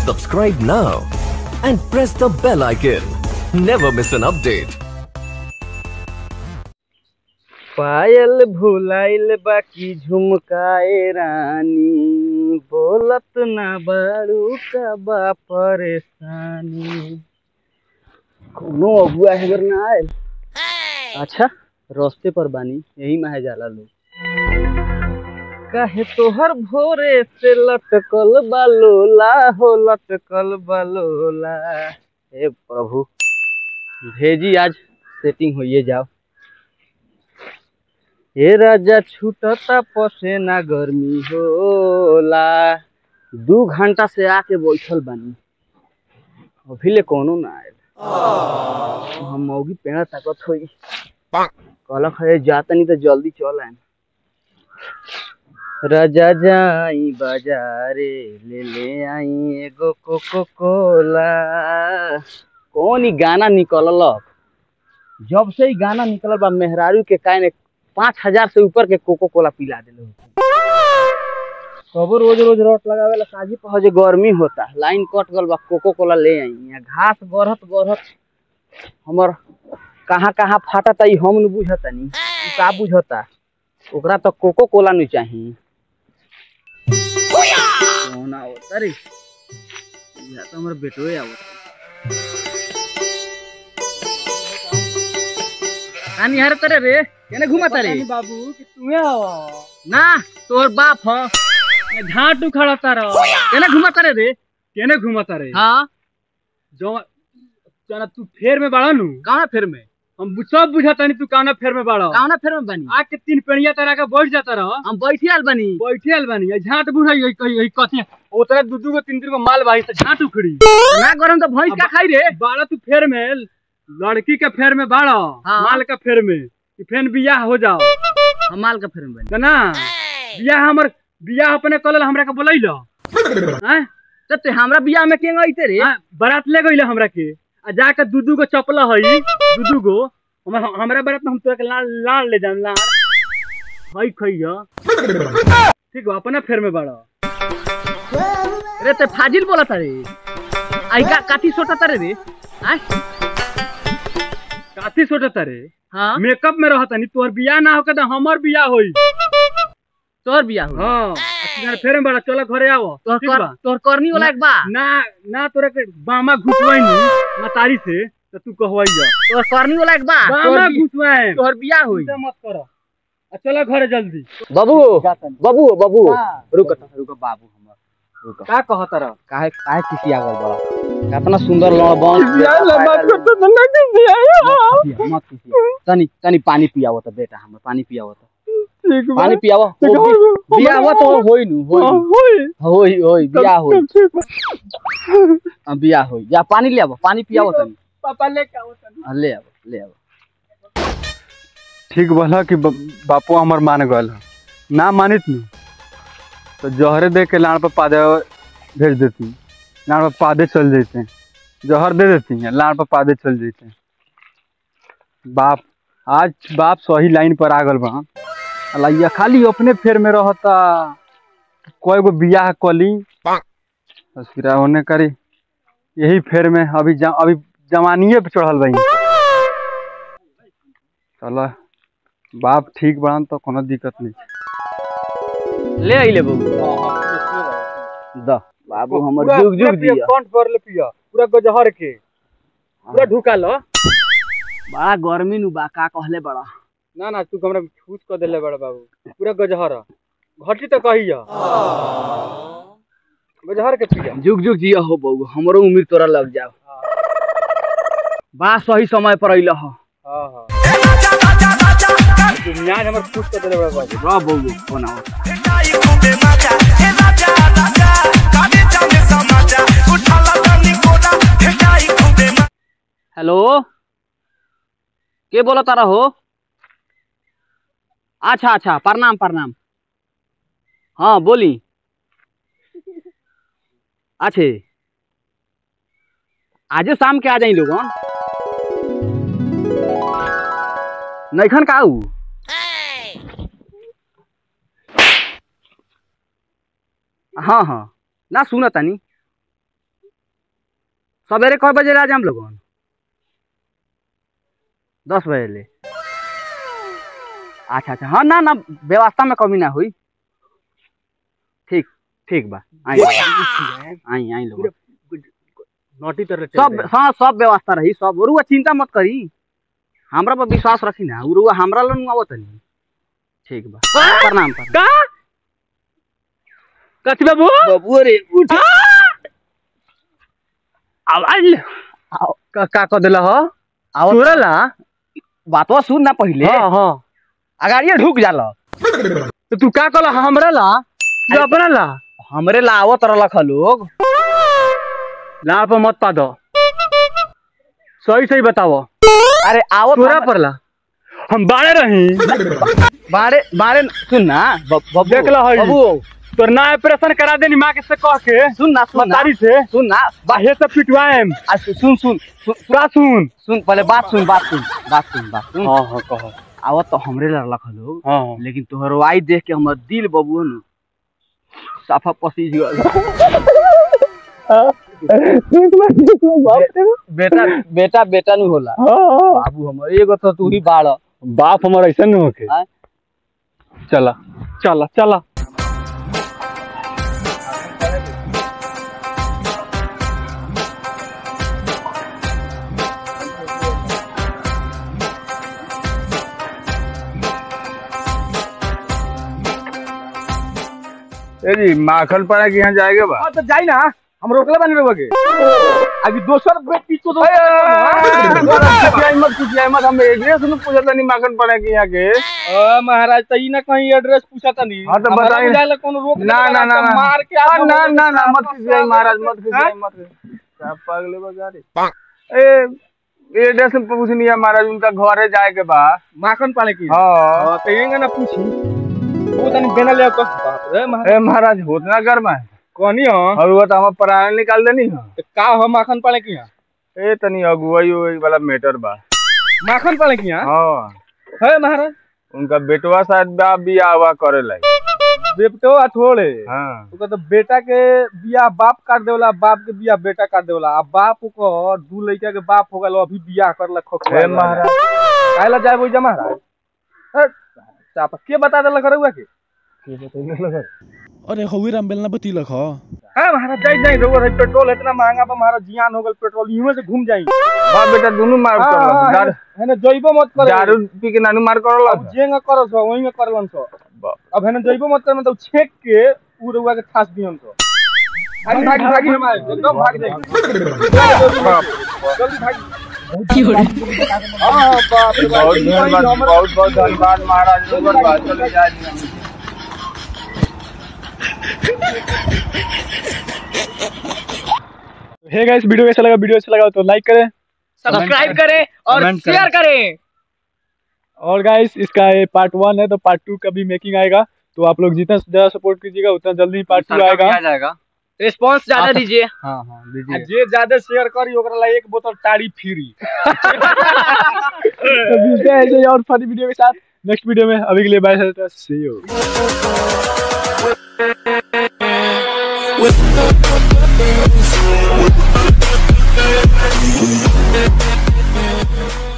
Subscribe now and press the bell icon. Never miss an update. पायल भुलाइल बाकी झुमकाए रानी बोलत ना बारू का बा परेशानी कोनो अगुआ हेगर ना आयल अच्छा रास्ते पर बानी यही में जाला लोग काहे तोहर भोरे से लटकल बालोला हो लटकल बालोला हे प्रभु भेजी आज सेटिंग होइए जाओ हे राजा छूटता पसेना गर्मी होला दू घंटा से आके बैठल बानी अभी ले कोनो ना आयल हम मौगी पेड़ा ताकत होई कहलक है जाता नहीं तो जल्दी चल आए राजा जाई बाजारे ले ले आई एगो कोको कोला कौन ही गाना निकललक जब से ही गाना निकलल बा मेहरारू के काय ने पाँच हजार से ऊपर के कोको कोला पिला दिले कबो रोज रोज रट लगावे ला साजी पह जे गर्मी होता लाइन कट गल बा कोको कोला ले आई यहाँ घास गढ़त गढ़त हमर कहाँ कहाँ फाटता ई हम न बुझता नी ई का बुझता ओकरा तो कोको कोला नहीं चाहिए कौन आवता रे या तो हमर बेटोए आवता कानी हर तरे रे केने घुमाता रे बाबू कि तुम्हें आवा ना तोर बाप ह घाट उखाड़ा तारा केने घुमाता रे रे केने घुमाता रे हाँ जो जना तू फेर में बाड़ा नु कौना फेर में हम बु- सब बुझाता नहीं तू काना फेर में बाड़ा कौना फेर में बनी आके तीन पेड़िया तारा के बैठ जाता रह हम बैठी आल बनी बैठे आल बानी ये झाट बुढ़ाई है कही है कथी उतरा दू दू गो तीन तीन गो माल बाही से झाट उखड़ी ना गरम तो भैंस का खाई रे बाड़ा तू फेर में लड़की के फेर में बाड़ा हाँ। माल का फेर में कि फेन बियाह हो जाओ हम माल का फेर में बनी तो ना बियाह हमर बियाह अपने कलल हमरा के बोलैल हैं तो ते हमरा बियाह में केंगा आइते रे हाँ, बारात ले गईले हमरा के आ जाके दू दू गो चपला हई दू दू गो हमरा हमरा बारात में हम तोरा के लाल लाल ले जाम लाल हई खइया ठीक बा अपना फेर में बाड़ा रे ते फाजिल बोलता रे आई का काठी सोटा रे रे आय काथी सोचता रे हाँ मेकअप में रहता नहीं तोहर बियाह ना होके तो हमर बियाह होई तोर बियाह हो हां तुम्हारे फेर में बाड़ा चलो घरे आवो तोर ठीक कर बा तोर करनी वाला एक बा ना ना तोरा के बामा घुसवाई नी मतारी से तो तू कहवाइया तोर करनी वाला एक बा तोर बामा बि- घुसवाए तोर बियाह होई चिंता मत करो आ चलो घरे जल्दी बाबू बाबू बाबू हाँ। रुक रुक बाबू हमर रुक का कहत रह काहे काहे किसी आ गल बड़ा कितना सुंदर लड़बन मत किसी तनी तनी पानी पियावो त बेटा हमर पानी पियावो त पानी पियावो बियाह तो होई नु होई नु। होई होई बियाह होई अ, बियाह होई जा पानी ले आवो पानी पियावो तनी पापा ले का अ, ले आवो ले आवो ठीक बोला कि ब- बापू हमर मान गल ना मानित नु तो जहरे दे के लाड़ पर पादे भेज देती लाड़ पर पादे चल जैते जहर दे देती है लाड़ पर पादे चल जैते बाप आज बाप सही लाइन पर आ गल बा अलाइया खाली अपने फेर में रहता कोई गो बियाह कली बस फिर होने करी यही फेर में अभी जा, अभी जवानिए पे चढ़ल बही चलो बाप ठीक बड़न तो कोनो दिक्कत नहीं ले आइले बाबू द बाबू हमर पूरा- जुग पूरा जुग पिया, दिया कौन भर ले पिया पूरा गजहर के पूरा ढुका लो बड़ा गर्मी नु बा का कहले बड़ा ना ना तू हमरा छूट कर देले बड़ा बाबू पूरा गजहर घटी तो कहिया गजहर के पिया जुग जुग जिया हो बहू हमरो उम्र तोरा लग जाओ बा सही समय पर अइल हो हां हां तू मियाज हमर छूट कर देले बड़ा बाबू रह बहू कोना होता हेलो के बोला तारा हो अच्छा अच्छा प्रणाम प्रणाम हाँ बोली अच्छे आजे शाम के आ जाई लोगन नैखन का ऊ हाँ हाँ ना सुन तनी सवेरे कय बजे आ जाम लोगन दस बजे ले अच्छा अच्छा हाँ ना ना व्यवस्था में कमी ना हुई ठीक ठीक बा आई आई आई लोग नोटी तरह सब हाँ सब व्यवस्था रही सब रुआ चिंता मत करी हमरा पर विश्वास रखी ना उ रुआ हमरा लोन आवत नहीं ठीक बा प्रणाम प्रणाम का कथी बाबू बाबू रे उठ आवाज का का कर देला हो आओ चोरला बातवा सुन ना पहिले हाँ हाँ अगाड़िए ढुक जाला तो तू का कहला हमरा ला जो अपना ला हमरे ला आवत रहलक ह लोग लाड़ पर मत पा दो सही सही बताओ अरे आवत तोरा हम- पर ला हम बाड़े रही बारे बारे सुन ना ब- बबू देख ला हई। बबू तोर ना ऑपरेशन करा देनी माँ के से कह के सुन ना सुन ना मतारी से सुन ना बाहे से पिटवाएम आ, सु- सुन सुन सुन पूरा सुन सुन पहले बात सुन बात सुन बात सुन बात सुन हाँ हाँ कहो आवत तो हमरे ला रहलक ह लोग हाँ हाँ लेकिन तोहर वाई देख के हमर दिल बबू न साफा पसीज गल बेटा बेटा बेटा नहीं होला बाबू हमर एगो तो तू ही बाड़ बाप हमारा ऐसा नहीं होके हाँ? चला चला चला ए जी माखन पड़ा के यहाँ जाएगा बा हाँ तो जाई ना हम रोकले बने रहोगे अभी दोसर व्यक्ति को तो मत कुछ मत हम एड्रेस में पूछा था नहीं माखन पड़ा के यहाँ के अ, महाराज तो ई ना कहीं एड्रेस पूछा था नहीं हाँ तो हमारा बताइए। बुझाइला कोनो रोक ना ना ना ना मार के हाँ, आगे ना बोले ना ना कि मत साहब, खिसियाई महाराज मत खिसियाई हाँ? मत क्या पागल है बजा रे ए एड्रेस में पूछनी है महाराज उनका घर है जाए के बा माखन पाले की हाँ हाँ, तो येंगे ना पूछी वो तनी बेना ले को बाप रे महाराज ए महाराज होतना कर में कहनी हो और वो तो हम प्राण निकाल देनी है तो का हो माखन पाले की यहाँ ए तनी अगुवाई उगुवाई वाला मैटर बा माखन पाले की यहाँ हाँ है महाराज उनका बेटवा शायद बा बियाह हुआ करे लाई बेटो अथोड़े हाँ ओकर तो बेटा के बियाह बाप काट देवला बाप के बियाह बेटा काट देवला अब बाप को दू लड़का के बाप हो गल अभी बियाह करलक खोखला ए महाराज काहेला जाए बोई जा महाराज है, चापा के बता देलक रहुआ के अरे हौवे राम बेलना बतीलक ह है महाराज जाई जाई रहुआ रही पेट्रोल इतना महंगा बा महाराज जियान हो गल पेट्रोल इहमे से घूम जाई बाप बेटा दोनों मार हाँ, कर हाँ, दारू है ना जइबो मत करे दारू पी के नानू मार कर अब जेंगा करो सो वही में करलन सो बाप। अब है ना जइबो मत करे मतलब छेक के उ रहुआ के खास दियन सो भागी भागी भागी हमारे एकदम भाग जाई जल्दी भागी हाँ हाँ, बाप रे बाप, बहुत ई धन्यवाद हमरा- बहुत बहुत धन्यवाद महाराज नंबर बा चले जाए हे गाइस वीडियो कैसा लगा वीडियो अच्छा लगा तो लाइक करें सब्सक्राइब करें और कमेंट करें। शेयर करें और गाइस इसका ये पार्ट वन है तो पार्ट टू का भी मेकिंग आएगा तो आप लोग जितना ज्यादा सपोर्ट कीजिएगा उतना जल्दी ही पार्ट टू आएगा आ जाएगा रिस्पांस ज्यादा दीजिए हाँ हाँ आ दीजिए जे ज्यादा शेयर करी ओकरा ला एक बोतल टाड़ी फ्री तो मिलते हैं ऐसे ही और फनी वीडियो के साथ नेक्स्ट वीडियो में अभी के लिए बाय सी यू Thank